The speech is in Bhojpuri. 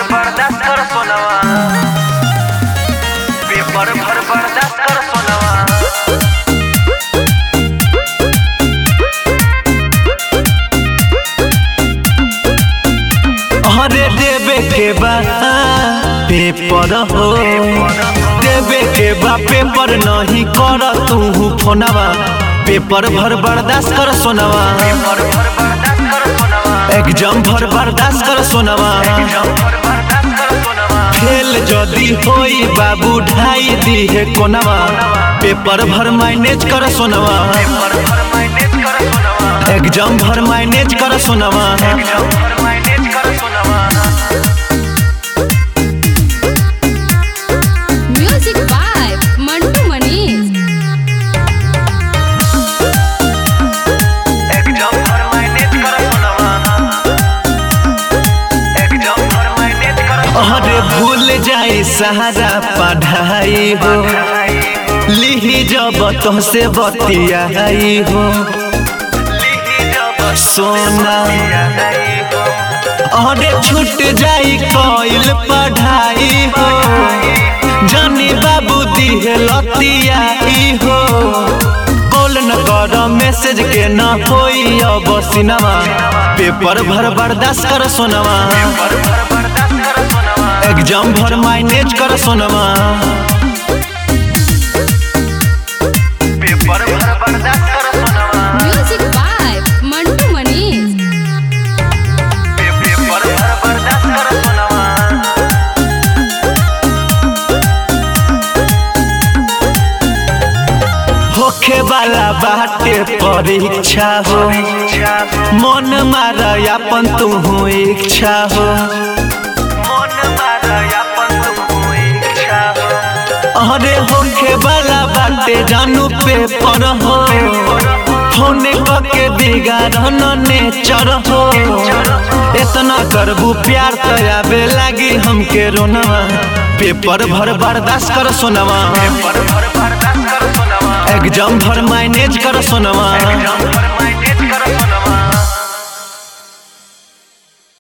बर्दाश्त कर सोनवा पेपर भर बर्दाश्त कर सोनवा अरे देवे के बा पेपर हो देवे के बा पेपर नहीं कर तू फोनवा पेपर भर बर्दाश्त कर सोनवा पेपर भर बर्दाश्त कर सोनवा एग्जाम भर बर्दाश्त कर सोनवा एग्जाम भर बर्दाश्त कर सोनवा फेल जदी होई बाबू ढाई दी है कोनवा पेपर भर मैनेज कर सोनवा पेपर भर मैनेज कर सोनवा एग्जाम भर मैनेज कर सोनवा एग्जाम भर मैनेज कर सोनवा Music by Mantu Manish. Exam भर मैनेज कर सोनवा एग्जाम भर मैनेज कर अरे भूल जाए सहारा पढ़ाई हो लिही जब तुमसे बतियाई हो सोना अरे छूट जाई कोइल पढ़ाई हो जानी बाबू दिहे लतियाई हो कॉल न कर मैसेज के न होई अब सिनेमा पेपर भर बर्दाश्त कर सोनवा पेपर भर बर्दाश्त कर सोनवा एग्जाम भर मैनेज कर सोनवा पेपर भर बर्दाश्त कर सोनवा Music by Mantu Manish. Paper भर बर्दाश्त कर सोनवा होखे वाला बाटे परीक्षा हो मन मार अपन तू इच्छा हो मन मारा अपन तुम इच्छा हो अरे होखे वाला बाटे जानू पेपर हो होने के बिगाड़न नेचर हो इतना करबू प्यार तो आवे लागी हमके रोनवा पेपर भर बर्दाश्त कर सोनवा पेपर भर बर्दाश्त कर सोनवा एग्जाम भर मैनेज कर सोनवा एग्जाम भर मैनेज कर सोनवा